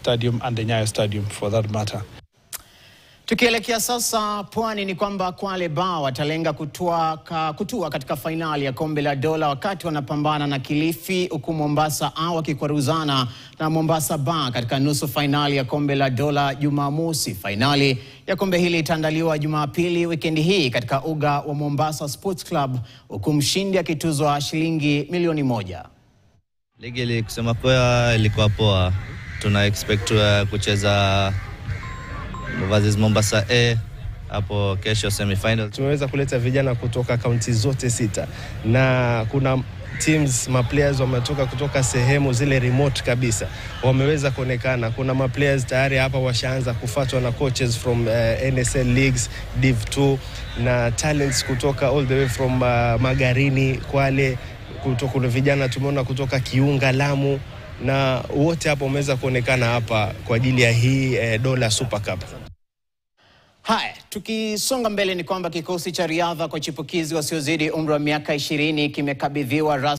Stadium and the Nyayo Stadium for that matter. Tukielekea sasa pwani ni kwamba Kwale Bar watalenga kutua, ka, kutua katika fainali ya kombe la dola wakati wanapambana na Kilifi, huku Mombasa A wakikwaruzana na Mombasa Bar katika nusu fainali ya kombe la dola Jumamosi. Fainali ya kombe hili itaandaliwa Jumapili wikendi hii katika uga wa Mombasa Sports Club, huku mshindi akituzwa shilingi milioni moja. Ligi ili kusema poa ilikuwa poa. Tuna expect uh, kucheza versus Mombasa A hapo kesho semifinal. Tumeweza kuleta vijana kutoka kaunti zote sita na kuna teams maplayers wametoka kutoka sehemu zile remote kabisa, wameweza kuonekana. Kuna maplayers tayari hapa washaanza kufuatwa na coaches from uh, NSL leagues Div 2 na talents kutoka all the way from uh, Magarini, Kwale kuto, kuna vijana tumeona kutoka Kiunga, Lamu na wote hapo wameweza kuonekana hapa kwa ajili ya hii eh, Dola Super Cup. Haya, tukisonga mbele ni kwamba kikosi cha riadha kwa chipukizi wasiozidi umri wa miaka ishirini kimekabidhiwa rasmi